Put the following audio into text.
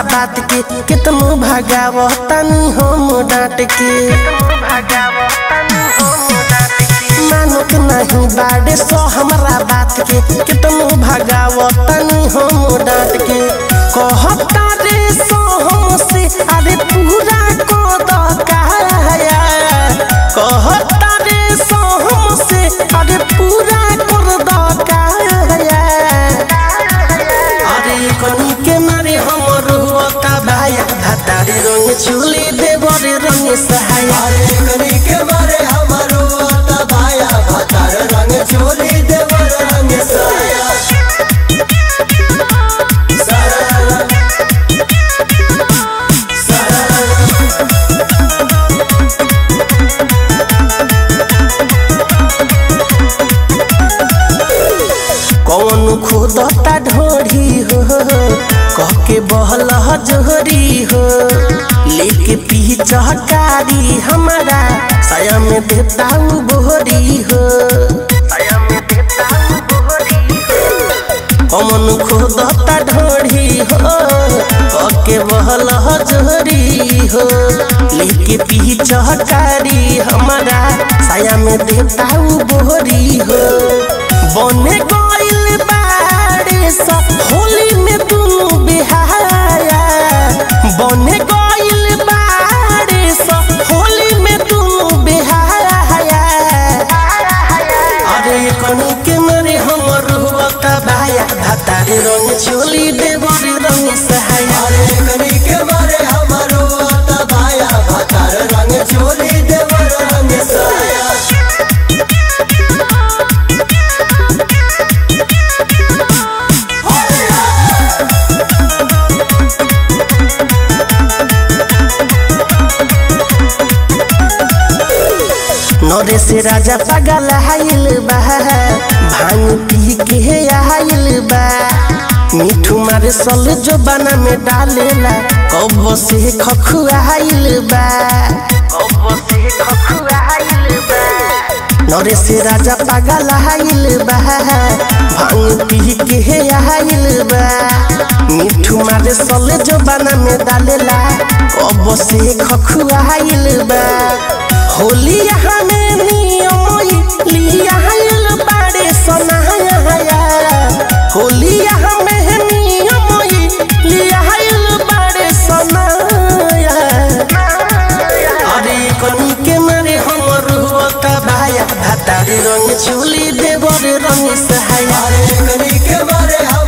बात के कितनो भगाव तनी हम डांट के मानत नहीं बाड़े सो हमरा बात के कितनो भगाव तनी हम डांट के कहता रे सो हमसे अरे पूरा को दकाया कहता रे सो हमसे अरे पूरा कर दकाया अरे कनी के मारे हमर हुआ भाया भातारे रंग चुली देवरे रंग सहाया अरे कनी के मारे हमारो आता भाया भातार रंग चोली देवर रंग साया सारा सारा कौन खुदता ढोरी हो कह के बहल जोहरी हो लेके पी चहकारी हमारा साया में देता हूँ बोहरी हो कौन खुदता ढोरी हो कह के बहल जोहरी हो लेके पी चहकारी हमारा साया में देता हूँ बोहरी हो बने गइल बाड़े सब होली में दुनु बिहाया बने गइल बाड़े सब होली में दुनु बिहाया अरे कनी के मारे हमर हुआ भाया भातारे रंग चोली देवर रंग सहाया अरे कनी के मारे हमारो आता भाया भातार रंग चोली देवर रंग साया नरे से राजा पागल हाइल बा भांग पी के आइल बा मिठू मारे सल जो बना में डालेला कब से खखुआइल बा नरे से राजा पागल हाइल बा भांग पी के आइल बा मिठू मारे सल जो बना में डालेला कब से खखुआइल बा होली यहाँ में नियम लिया हाइल बाड़े सनाया होली यहाँ में नियम लिया हाइल बाड़े सनाया अरे कनी के मारे हमर हुआ भाया भातारे रंग चुली देवर रंग सहाया अरे कनी के मारे